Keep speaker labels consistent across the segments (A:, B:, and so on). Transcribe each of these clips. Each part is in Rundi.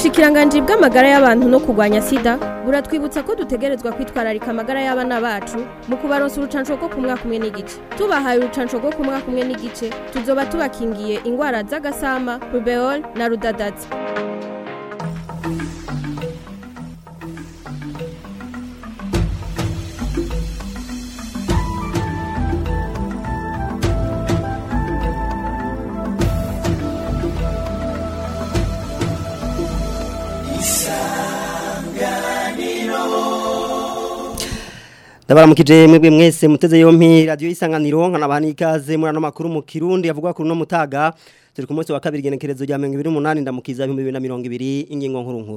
A: ubushikiranganji bw'amagara y'abantu no kurwanya sida buratwibutsa ko dutegerezwa kwitwararika amagara y'abana bacu mu kubaronsa urucanco rwo ku mwaka umwe n'igice tubahaye urucanco rwo ku mwaka umwe n'igice tuzoba tubakingiye ingwara z'agasama rubeol na rudadazi
B: Ndabaramukije mwebwe mwese muteze yompi radio isanganiro nkanabani ikaze muri ano makuru mu Kirundi yavugwa kuri no mutaga turi ku munsi wa kabiri genekerezo rya 2028 ndamukiza 2020 ingingo nkuru nkuru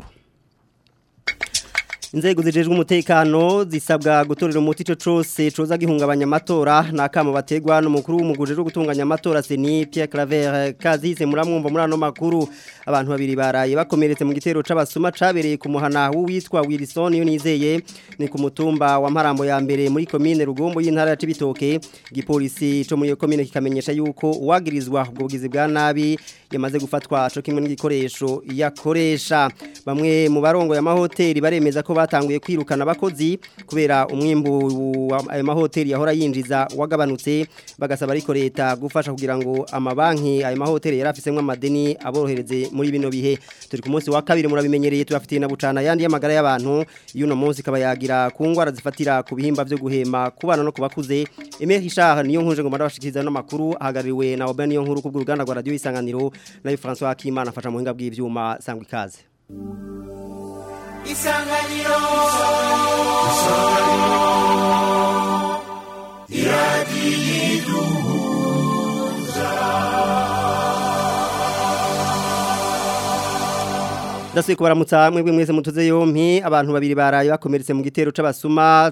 B: Inzego zijejwe umutekano zisabwa gutorera umuti ico cose coza gihungabanya amatora nakamo bategwa n'umukuru w'umuguje rwo gutunganya amatora Seni Pierre Claver Kazise muramwumva muri ano makuru abantu babiri baraye bakomeretse mu gitero c'abasuma cabereye ku muhana w'uwitwa Wilson Yonizeye ni ku mutumba wa Marambo ya mbere muri commune Rugombo y'intara ya Cibitoke gipolisi co muri commune kikamenyesha yuko uwagirizwa ubwo bugizi bwa nabi yamaze gufatwa co kimwe n'igikoresho yakoresha bamwe mu barongo ya mahoteli baremeza ko batanguye kwirukana abakozi kubera umwimbu ayo mahoteli yahora yinjiza wagabanutse bagasaba ariko leta gufasha kugira ngo amabanki ayo mahoteli yari afisemwe amadeni aborohereze muri bino bihe turi ku munsi wa kabiri murabimenyereye tubafitiye na bucana yandi y'amagara y'abantu y'uno munsi ikaba yagira ku ngwara zifatira ku bihimba byo guhema ku bana no ku bakuze Emile Richard niyo nkuje ngo marabashikiriza no makuru ahagaririwe na Oben niyo nkuru ku ruganda rwa radio isanganiro nayo François Akimana afasha mu hinga bw'ivyuma sangwa ikaze
C: isanganiro isanganiro iradiyiduhuza
B: Dasuye kubaramutsa mwebwe mwese mutuze yompi abantu babiri baraye bakomeretse mu gitero c'abasuma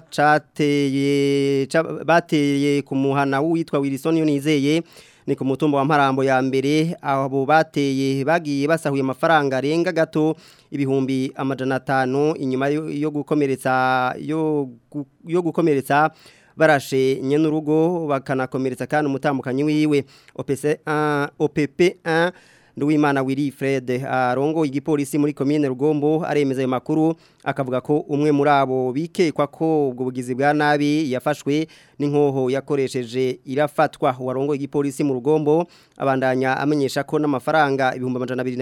B: cateye bateye ku muhana witwa Wilson Yonizeye ni ku mutumba wa Mparambo ya mbere abo bateye bagiye basahuye amafaranga arenga gato ibihumbi amajana 5 inyuma yo gukomeretsa yo yo gukomeretsa barashe nyenurugo bakanakomeretsa kandi umutambukanyi wiwe OPC 1 OPP 1 Nduwimana Willy Fred arongo igipolisi muri commune Rugombo aremeza ayo makuru akavuga ko umwe muri abo bikekwa ko ubwo bugizi bwa nabi yafashwe n'inkoho yakoresheje irafatwa warongo igipolisi mu Rugombo abandanya amenyesha ko n'amafaranga ibihumbi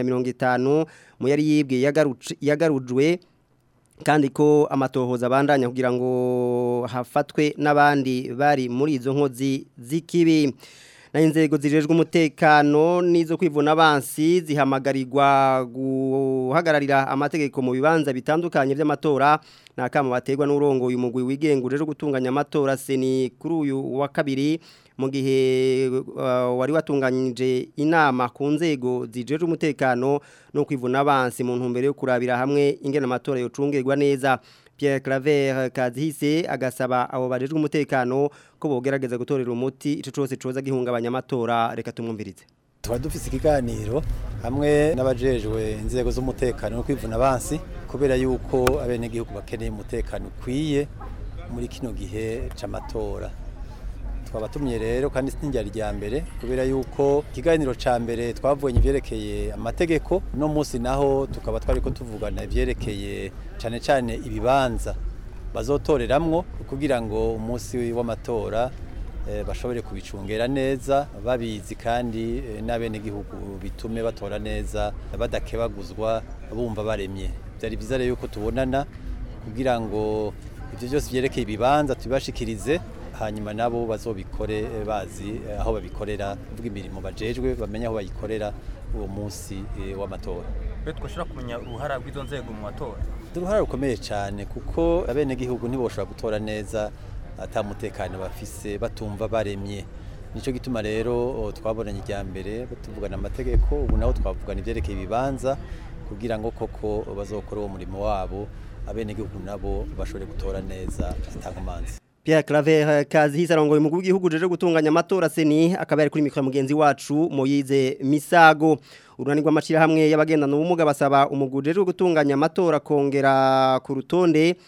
B: 250 mu yari yibwe yagarujwe kandi ko amatohoza abandanya kugira ngo hafatwe n'abandi bari muri izo nkozi z'ikibi na inzego zijejwe umutekano nizo kwivuna abansi zihamagarirwa guhagararira amategeko mu bibanza bitandukanye by'amatora nakama bategwa n'urongo uyu mugwi wigenga uje gutunganya amatora seni kuri uyu wa kabiri mu gihe uh, wari watunganyije inama ku nzego zijejwe umutekano no kwivuna abansi mu ntumbero yo kurabira hamwe ingena amatora yocungerwa neza Pierre Claver Kazihise agasaba abo bajejwe umutekano ko bogerageza gutorera umuti ico cose coza gihungabanya amatora reka tumwumvirize
D: tuba dufise ikiganiro hamwe n'abajejwe inzego z'umutekano no kwivuna abansi kubera yuko abenegihugu bakeneye umutekano ukwiye muri kino gihe c'amatora twabatumye rero kandi sinjya rya mbere kubera yuko ikiganiro ca mbere twavuganye ivyerekeye amategeko no munsi naho tukaba twariko tuvugana ivyerekeye cane cane ibibanza bazotoreramwo kugira ngo umunsi w'amatora e, bashobore kubicungera neza babizi kandi e, n'abenegihugu bitume batora neza badakebaguzwa bumva baremye byari byiza rero yuko tubonana kugira ngo ivyo byose vyerekeye ibibanza tubibashikirize hanyuma nabo bazobikore bazi aho babikorera uvuga imirimo bajejwe bamenya aho bayikorera uwo munsi w'amatora
E: rero twashobora kumenya uruhara rw'izo nzego mu matora
D: uruhara rukomeye cyane kuko abenegihugu ntiboshobora gutora neza atamutekano bafise batumva baremye nicyo gituma rero twabonanye ijya mbere tuvugana amategeko ubu naho twavugana ibyerekeye ibibanza kugira ngo koko bazokore uwo murimo wabo abenegihugu nabo bashobore gutora neza atankomanzi
B: Pierre Claver Kazihise arongoye mu gihugu jeje gutunganya amatora seni akaba yari kuri mikro mugenzi wacu Moyize Misago urunani rw'amashira hamwe y'abagendana ubumuga basaba umuguje wo gutunganya amatora kongera ku rutonde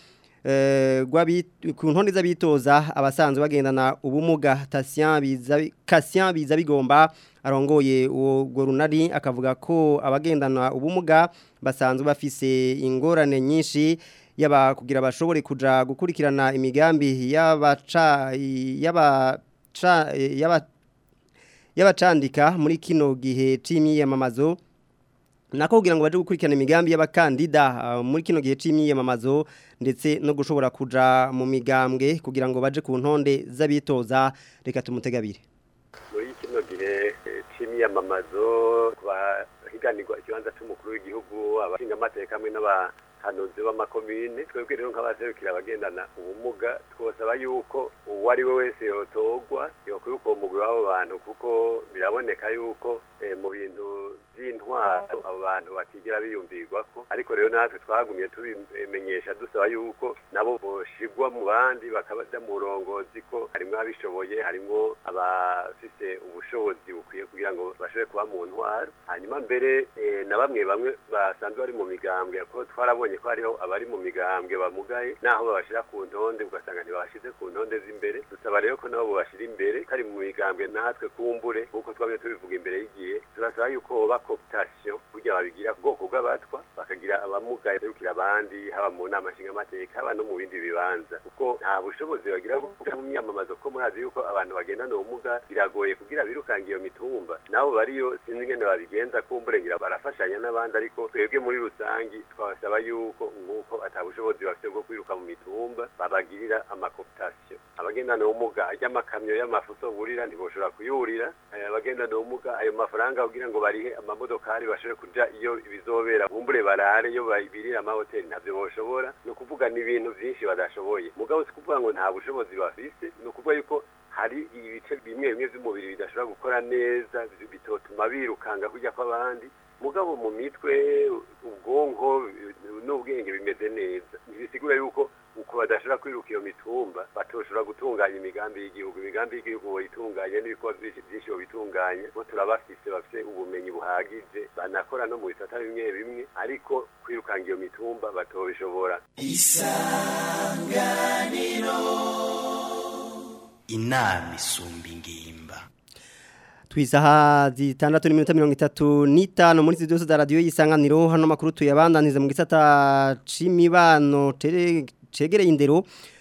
B: eh, rw'abi- ku ntonde z'abitoza abasanzwe bagendana ubumuga Tatien biza Cassien biza bigomba arongoye uwo gwo runari akavuga ko abagendana ubumuga basanzwe bafise ingorane nyinshi yaba kugira bashobore kuja gukurikirana imigambi y'abaca y'abaca y'aba y'abacandika muri kino gihe c'imyiyamamazo nako kugira ngo baje gukurikirana imigambi y'abakandida ah, muri kino gihe c'imyiyamamazo ndetse no gushobora kuja mu migambwe kugira ngo baje ku ntonde z'abitoza reka tumutegabire
F: muri kino gihe eh, c'imyamamazo ku bahiganirwa ikibanza c'umukuru w'igihugu abashingamateka hamwe n'abahanuzi b'amakomine twebwe rero nk'abaserukira abagendana ubumuga twosaba yuko uwo ari we wese yotorwa yokwiruka uwo mugwi w'abo bantu kuko biraboneka yuko eh, mu bintu by'intwaro abo bantu batigera biyumvirwako ariko rero natwe twagumye tubimenyesha dusaba yuko nabo boshigwa mu bandi bakabaja mu burongozi ko harimwo abishoboye harimwo abafise ubushobozi bukwiye kugira ngo bashobore kuba mu ntwaro hanyuma mbere eh, na bamwe bamwe basanzwe bari mu migambwe ko twarabonye ko hariho abari mu migambwe bamugaye naho babashira ku ntonde ugasanga ntibabashize ku ntonde z'imbere dusaba rero ko nabo bobashira imbere kari mu migambwe natwe kumbure nk'uko twabye tubivuga imbere y'igihe turasaba yuko hoba cooptation kugira babigira ubwoko bw'abatwa bakagira abamugaye berukira abandi haba mu nama nshingamateka haba no mu bindi bibanza kuko nta bushobozi bagira bwo kuja mu myamamazo ko murazi yuko abantu bagendana ubumuga biragoye kugira birukange iyo mitumba nabo bariyo sinzi ingene babigenza kumbure ngira barafashanya n'abandi ariko twebwe muri rusangi twabasaba yuko nk'uko ata bushobozi bafite bwo kwiruka mu mitumba babagirira amakooptation abagendana ubumuga ajya amakamyo y'amafuso burira ntiboshobora kuyurira Eh, abagendana ubumuga ayo mafaranga kugira ngo barihe amamodokari bashobore kuja iyo bizobera bumbure barare iyo babirira amahoteli ntabyo boshobora ni ukuvuga ni ibintu byinshi badashoboye mugabo si kuvuga ngo nta bushobozi bafise ni ukuvuga yuko hari ibice bimwe bimwe by'umubiri bidashobora gukora neza bitotuma birukanga kujya kw'abandi mugabo mu mitwe ubwonko n'ubwenge bimeze neza ntibisigura yuko uko badashobora kwiruka iyo mitumba batoshobora gutunganya imigambi y'igihugu imigambi y'igihugu boyitunganya n'ibikorwa byinshi byinshi bobitunganya bo turabafise bafite ubumenyi buhagije banakora no mu bisata bimwe bimwe ariko kwirukanga iyo mitumba batobishobora
G: inama isumba ingimba
B: Twisaha zitandatu n'iminota mirongo itatu n'itanu muri izi zose za radiyo y'isanganiro hano makuru tuyabandaniza mu gisata c'imibano tere- cegereye indero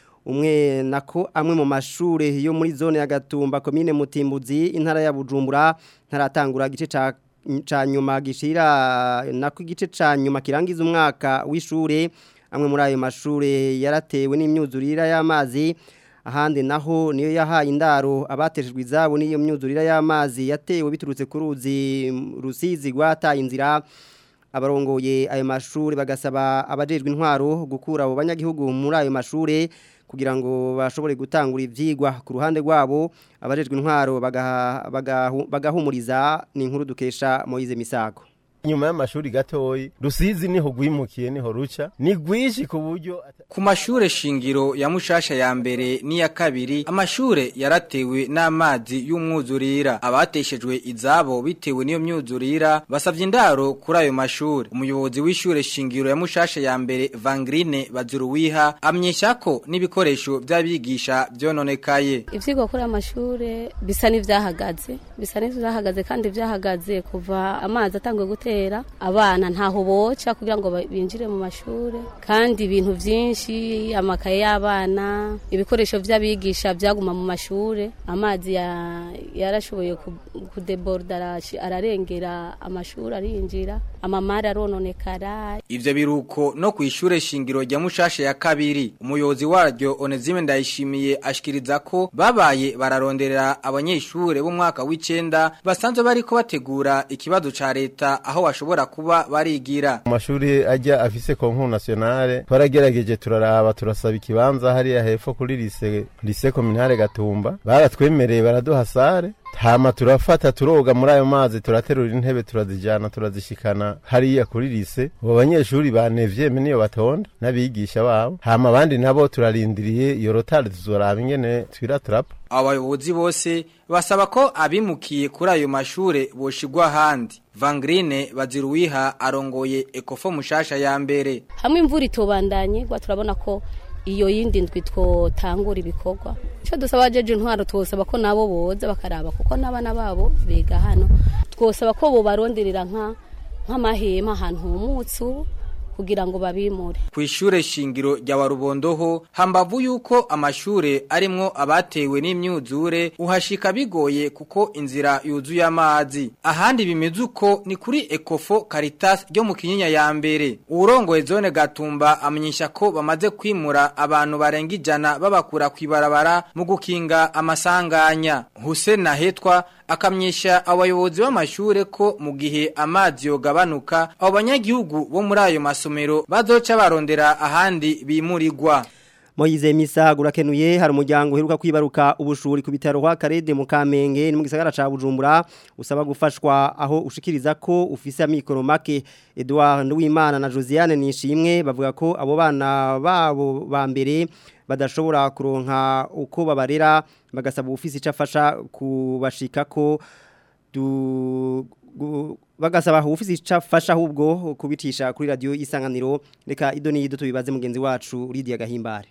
B: umwe nako amwe mu mashure yo muri zone ya Gatumba komine Mutimbuzi intara ya Bujumbura ntaratangura gice ca ca nyuma gishira nako igice ca nyuma kirangiza umwaka w'ishure amwe muri ayo mashure yaratewe n'imyuzurira y'amazi ahandi naho niyo yahaye indaro abateshejwe izabo n'iyo myuzurira y'amazi yatewe biturutse ku ruzi rusizi rwataye inzira abarongoye ayo mashuri bagasaba abajejwe intwaro gukura abo banyagihugu muri ayo mashure kugira ngo bashobore gutangura ivyigwa ku ruhande rwabo abajejwe intwaro bagaha- bagahu- bagahumuriza ni inkuru dukesha Moise Misago
H: nyuma y'amashuri gatoyi rusizi niho rwimukiye niho ruca ni rwinshi ku buryo ata-
I: Ku mashure shingiro ya mushasha ya mbere n'iya kabiri amashure yaratewe n'amazi y'umwuzurira abateshejwe izabo bitewe n'iyo myuzurira basavye indaro kuri ayo mashure umuyobozi w'ishure shingiro ya mushasha ya mbere Vangrine Baziruwiha amyesha ko n'ibikoresho by'abigisha byononekaye
J: ivyigwa kuri amashure bisa n'ivyahagaze bisa n'ivyahagaze kandi vyahagaze kuva amazi atangwe gutera abana ntaho boca kugira ngo ba- binjire mu mashure kandi ibintu vyinshi amakaye y'abana ibikoresho vy'abigisha vyaguma mu mashure amazi ya- yarashoboye ku- kudeborda arashi- ararengera amashuri arinjira amamari arononekara
I: Ivyo biruko no kwishure shingiro rya mushasha ya kabiri umuyobozi waryo Onezime ndayishimiye ashikiriza ko babaye bararonderera abanyeshure b'umwaka w'icenda basanzwe bariko bategura ikibazo ca leta aho bashobora kuba barigira
H: mu mashuri ajya afise konku nationale twaragerageje turaraba turasaba ikibanza hariya hepfo kuri lise lise kominale gatumba baratwemereye baraduha sare hama turafata turoga muri ayo mazi turaterura intebe turazijana turazishikana hariya kuri lise abo banyeshuri banevye me niyo batonda n'abigisha babo hama abandi nabo turarindiriye iyo rotari tuzoraba ingene twira turapa
I: abayobozi bose basaba ko abimukiye kuri ayo mashure boshigwa ahandi Vangrine Baziruwiha arongoye Ekofo mushasha ya mbere
J: hamwe imvura itobandanye gwa turabona ko iyo yindi ndwi twotangura ibikorwa icyo dusaba jeje intwaro twosaba ko nabo boza bakaraba kuko n'abana babo biga hano twosaba ko bobaronderera nka nk'amahema ahantu humutse ubu kugira ngo babimure
I: ku ishure shingiro rya warubondoho hambavu yuko amashure arimwo abatewe n'imyuzure uhashika bigoye kuko inzira yuzuye amazi ahandi bimeze uko ni kuri Ecofo Caritas ryo mu Kinyinya ya mbere urongoye zone Gatumba amenyesha ko bamaze kwimura abantu barenga ijana babakura kwibarabara mu gukinga amasanganya Hussein Nahetwa akamyesha abayobozi b'amashure ko mu gihe amazi yogabanuka abo banyagihugu bo muri ayo masomero bazoca barondera ahandi bimurirwa
B: Moize Misa gurakenuye hari umuryango uheruka kwibaruka ubushuri ku bitaro kwa Karede mu Kamenge ni mu gisagara ca Bujumbura usaba gufashwa aho ushikiriza ko ufise amikoro make Edouard Nduwimana na Josiane Nishimwe bavuga ko abo bana babo ba mbere badashobora kuronka uko babarera bagasaba ufise icafasha kubashika ko du gu- bagasaba ufise icafasha ahubwo kubitisha kuri radio isanganiro reka idoni yido tubibaze mugenzi wacu Lydia Gahimbare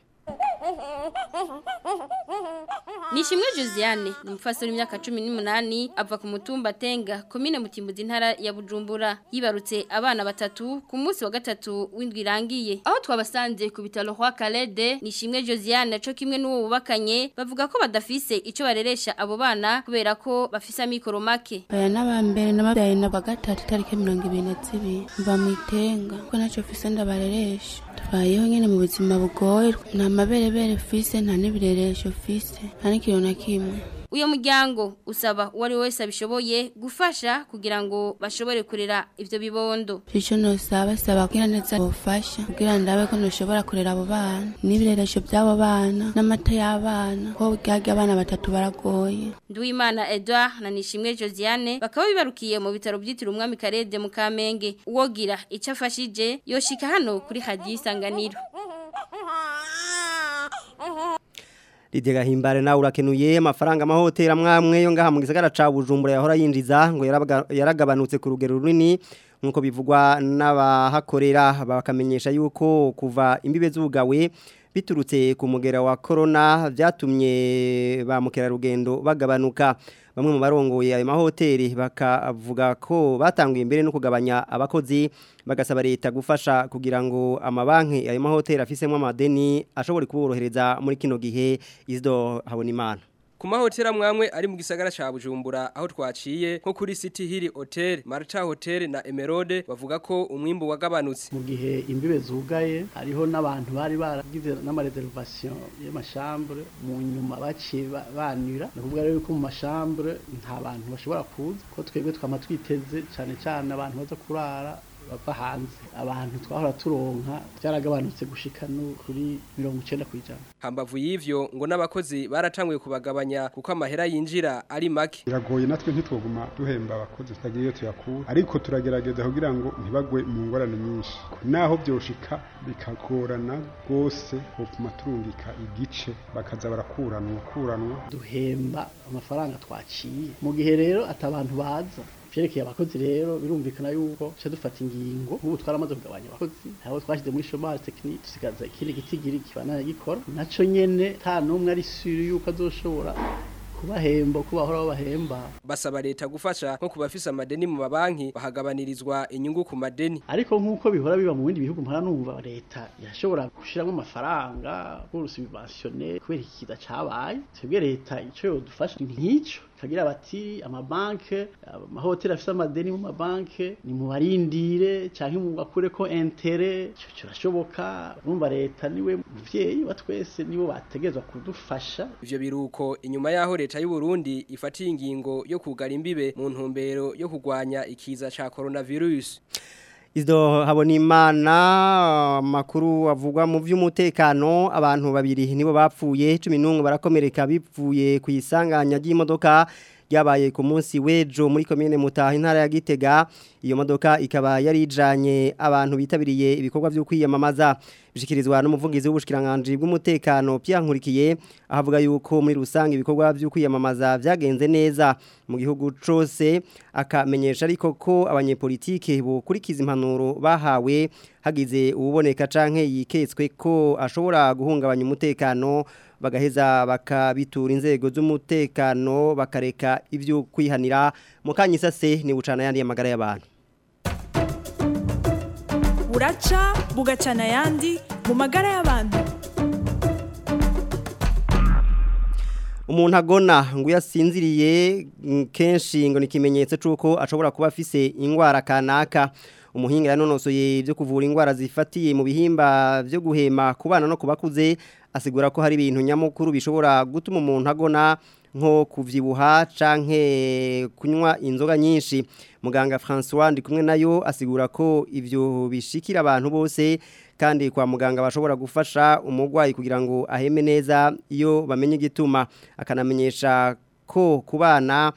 A: Nishimwe Josiane ni umufasori w'imyaka 18 ava ku mutumba Tenga komine Mutimbuzi intara ya Bujumbura yibarutse abana batatu ku munsi wa gatatu w'indwi irangiye aho twabasanze ku bitaro kwa Kalede Nishimwe Josiane co kimwe n'uwo bubakanye bavuga ko badafise ico bareresha abo bana kubera ko bafise amikoro make
K: aya n'abambere n'ababyaye na gatatu itariki mirongo ibiri na zibiri mva mu itenga kuko ntacyo mfise ndabareresha tubayeho nyine mu buzima bugoye nta maberebere mfise nta n'ibireresho mfise nta n'ikintu na kimwe
A: uyo muryango usaba uwari wese abishoboye gufasha kugira ngo bashobore kurera ivyo bibondo
K: icyo nosaba saba kugira neza bufasha kugira ndabe ko ntushobora kurera abo bana n'ibireresho by'abo bana n'amata y'abana ko bwage abana batatu baragoye
A: Nduwimana Edouard na Nishimwe Josiane bakaba bibarukiye mu bitaro byitiriwe umwami Karede mu Kamenge uwogira icyo afashije yoshika hano kuri hadiyo isanganiro
B: Lydia Gahimbare nawe urakenuye amafaranga amahoteli amwamwe yo ngaha mu gisagara ca Bujumbura yahora yinjiza ngo yarabaga- yaragabanutse ku rugero runini nkuko bivugwa n'abahakorera bakamenyesha yuko kuva imbibe z'ubugawe biturutse ku mugera wa corona byatumye ba mukerarugendo bagabanuka bamwe mu barongoye ayo mahoteli bakavuga ko batanguye imbere no kugabanya abakozi bagasaba leta gufasha kugira ngo amabanki ayo mahoteli afisemo amadeni ashobore kuborohereza muri kino gihe izdo habona imana
L: Ku mahoteli amwamwe ari mu gisagara ca Bujumbura aho twaciye nko kuri City Hill Hotel, Marcha Hotel na Emerode bavuga ko umwimbu wagabanutse.
M: mu gihe imbibe zugaye hariho n'abantu bari baragize n'amareservation y'amashambure mu nyuma baciye ba- banira ni ukuvuga rero ko mu mashambure nta bantu bashobora kuza ko twebwe twama twiteze cyane cyane abantu baza kurara bava hanze abantu twahora turonka byaragabanutse gushika no kuri mirongo icenda ku ijana
L: Hambavu y'ivyo ngo n'abakozi baratanguye kubagabanya kuko amahera yinjira ari make.
N: biragoye natwe ntitwoguma duhemba abakozi tutagira iyo tuyakura ariko turagerageza kugira ngo ntibagwe mu ngorane nyinshi naho byoshika bikagorana rwose bopfuma turungika igice bakaza barakuranwa kuranwa
M: duhemba amafaranga twaciye mu gihe rero atabantu baza vyerekeye abakozi rero birumvikana yuko tuca dufata ingingo nk'ubu twaramaze kugabanya abakozi abo twashyize muri chômage technique dusigaza ikindi gitigiri kibandanya gikora naco nyene nta n'umwe ari sure yuko azoshobora kubahemba uko bahora babahemba
L: Basaba leta gufasha nko kubafisa amadeni mu mabanki bahagabanirizwa inyungu ku madeni.
M: ariko nk'uko bihora biba mu bindi bihugu mpora numva leta yashobora gushiramo amafaranga nk'urusubventione kubera iki kiza cabaye twebwe leta ico yodufasha ni nk'ico kagira bati amabanke amahoteli afise amadeni mu mabanke ni mu barindire canke mu bakureko intere ico kirashoboka urumva leta niwe muvyeyi wa twese nibo bategezwa kudufasha
L: Ivyo biruko inyuma yaho leta y'u Burundi ifatiye ingingo yo kugara imbibe mu ntumbero yo kugwanya ikiza ca coronavirus.
B: Izdo habonimana makuru avugwa mu vy'umutekano abantu babiri nibo bapfuye 11 barakomereka bipfuye ku isanganya ry'imodoka ryabaye ku munsi w'ejo muri komine Mutaha intara ya Gitega iyo modoka ikaba yari ijanye abantu bitabiriye ibikorwa byo kwiyamamaza bishikirizwa n'umuvugizi w'ubushikiranganje bw'umutekano Pierre Nkurikiye ahavuga yuko muri rusange ibikorwa byo kwiyamamaza vyagenze neza mu gihugu cose akamenyesha ariko ko abanyepolitike bukurikiza impanuro bahawe hagize ububoneka canke yiketswe ko ashobora guhungabanya umutekano bagaheza bakabitura inzego z'umutekano bakareka ibyo kwihanira mu kanyisase ni bucana yandi amagara y'abantu
O: buraca bugacana ayandi mu magara y'abantu
B: umuntu agona ngo iyo asinziriye kenshi ngo ni ikimenyetso cy'uko ashobora kuba afise indwara kanaka umuhinga yanonosoye ibyo kuvura indwara zifatiye mu bihimba byo guhema ku bana no ku bakuze asigura ko hari ibintu nyamukuru bishobora gutuma umuntu agona nko kuvyibuha canke kunywa inzoga nyinshi muganga François ndi kumwe nayo asigura ko ivyo bishikira abantu bose kandi kwa muganga bashobora gufasha umurwayi kugira ngo aheme neza iyo bamenye igituma akanamenyesha ko ku bana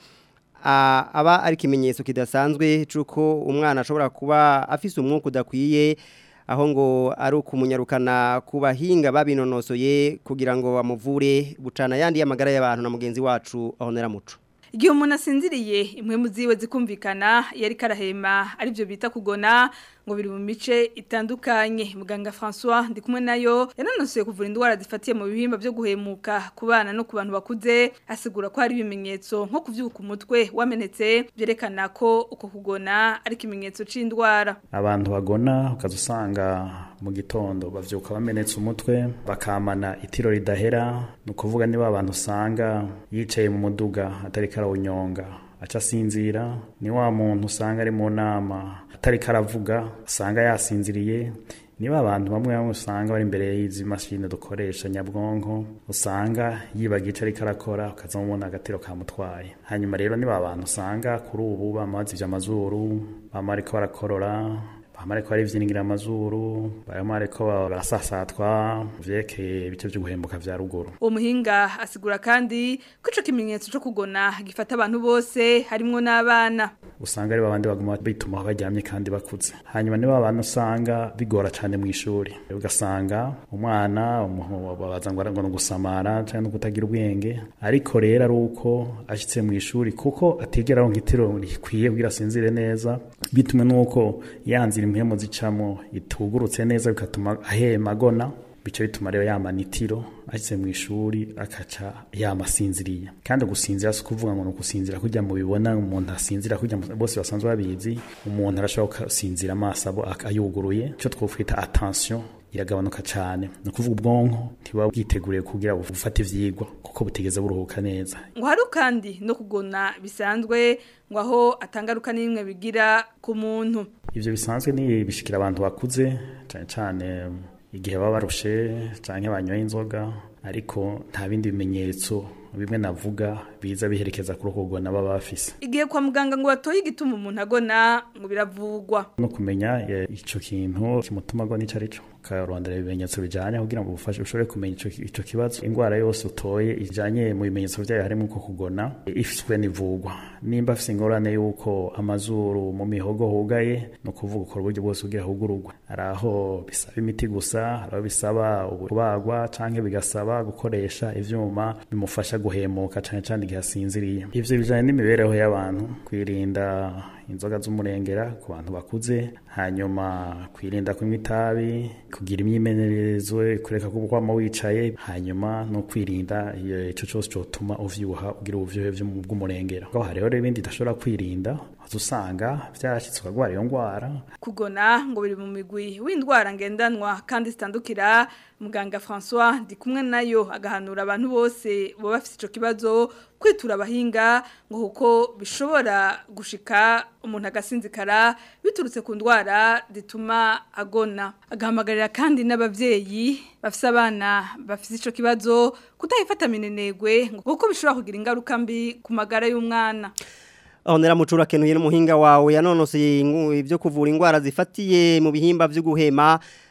B: aba ari ikimenyetso kidasanzwe cy'uko umwana ashobora kuba afise umwuka udakwiye aho ngo ari ukumunyarukana ku bahinga babinonosoye kugira ngo bamuvure bucana yandi y'amagara y'abantu na mugenzi wacu ahonera muco
P: igihe umuntu asinziriye imwe mu ziwe zikumvikana iyo ariko arahema aribyo bita kugona ngo biri mu mice itandukanye muganga François ndi kumwe nayo yanonosoye kuvura indwara zifatiye mu bihimba byo guhemuka ku bana no ku bantu bakuze asigura ko hari ibimenyetso nko kuvyuka umutwe wamenetse byerekana ko uko kugona ari ikimenyetso c'indwara
Q: abantu bagona ukaza usanga mu gitondo bavyuka bamenetse umutwe bakamana itiro ridahera ni ukuvuga niba abantu usanga yicaye mu muduga atari karawunyonga aca asinzira ni wa muntu usanga ari mu nama atari karavuga usanga yasinziriye niba abantu bamwe bamwe usanga bari imbere y'izi mashini dukoresha nyabwonko usanga yibaga ico ariko arakora ukazamubona agatiro kamutwaye hanyuma rero niba abantu usanga kuri ubu bama bazivye amazuru bama bariko barakorora bama bariko barivyiningira amazuru bama bariko barasasatwa vyerekeye ibice vyo guhembuka vya ruguru
P: uwo muhinga asigura kandi ko ico kimenyetso co kugona gifata abantu bose harimwo n'abana
Q: usanga ari babandi baguma bituma baryamye kandi bakuze hanyuma niba abantu usanga bigora cyane mu ishuri ugasanga umwana babaza ngo ngo gusamara cyangwa no kutagira ubwenge ariko rero ari uko ashitse mu ishuri kuko atigera aronka itiro rikwiye kugira asinzire neza bitumwe nuko yanzira impemu zicamo itugurutse neza bigatuma ahema agona bico bituma rero yamana itiro ashyize mu ishuri akaca yamasinziriye kandi gusinzira si ukuvuga ngo ni ukusinzira kujya mu bibona umuntu asinzira kujya bose basanzwe babizi umuntu arashobora gusinzira amaso abo ayuguruye icyo twufita attention iragabanuka cyane ni ukuvuga ubwonko ntibuba bwiteguriye kugira bufate ivyigwa kuko butigeze buruhuka neza
P: ngo hari kandi no kugona bisanzwe ngo aho atangaruka n'imwe bigira ku muntu
Q: ivyo bisanzwe ni bishikira abantu bakuze cyane cyane igihe baba barushe cyangwa banyoye inzoga ariko nta bindi bimenyetso bimwe navuga biza biherekeza kuri uko kugona baba bafise
P: igihe kwa muganga ngo batoye igituma umuntu agona ngo biravugwa
Q: no kumenya ico kintu kimutuma agona ico arico ukarondera ibimenyetso bijanye kugira ngo ubufashe ushobore kumenya ico ico kibazo ingwara yose utoye ijanye mu bimenyetso vyayo harimo uko kugona ifiswe n'ivugwa nimba afise ingorane yuko amazuru mu mihogo hugaye no kuvuga ukora uburyo bwose kugira hugurugwe araho bisaba imiti gusa araho bisaba kubagwa canke bigasaba gukoresha ivyuma bimufasha guhemuka cane cane igihe asinziriye ivyo bijanye n'imibereho y'abantu kwirinda inzoga z'umurengera ku bantu bakuze hanyuma kwirinda kunywa itabi kugira imyimenyerezo kureka kukwama wicaye hanyuma no kwirinda ico cose cotuma uvyibuha ugira ubuvyohe bw'umurengera aho hariho rero ibindi udashobora kwirinda usanga vyarashitse ukagwara iyo ngwara
P: kugona ngo biri mu migwi w'indwara ngendanwa kandi zitandukira muganga François ndi kumwe nayo agahanura abantu bose bo bafite ico kibazo kwitura abahinga ngo kuko bishobora gushika umuntu agasinzikara biturutse ku ndwara zituma agona agahamagarira kandi n'abavyeyi bafise abana bafise ico kibazo kutayifata minenegwe ngo kuko bishobora kugira ingaruka mbi ku magara y'umwana
B: Ahonera mucura kenuye n'umuhinga wawe yanonoseye ibyo kuvura indwara zifatiye mu bihimba byo guhema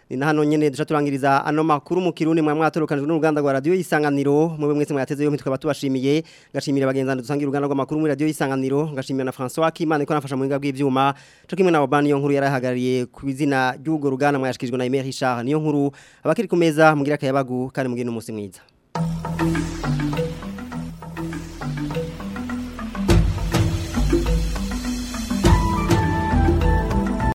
B: ni na hano nyene duca turangiriza ano makuru mu kirundi mwa mwatorokanijwe n'uruganda rwa radio isanganiro mwe mwese mwateze yo mitwe batubashimiye ngashimira bagenzana dusangira uruganda rwa makuru muri radio isanganiro ngashimira na François Kimana ko nafasha mu hinga bw'ivyuma cyo kimwe na Obani yo nkuru yarahagariye ku izina ry'ugo ruganda mwashikijwe na Emery Richard niyo nkuru abakiri ku meza mugira kayabagu kandi mugire n'umunsi mwiza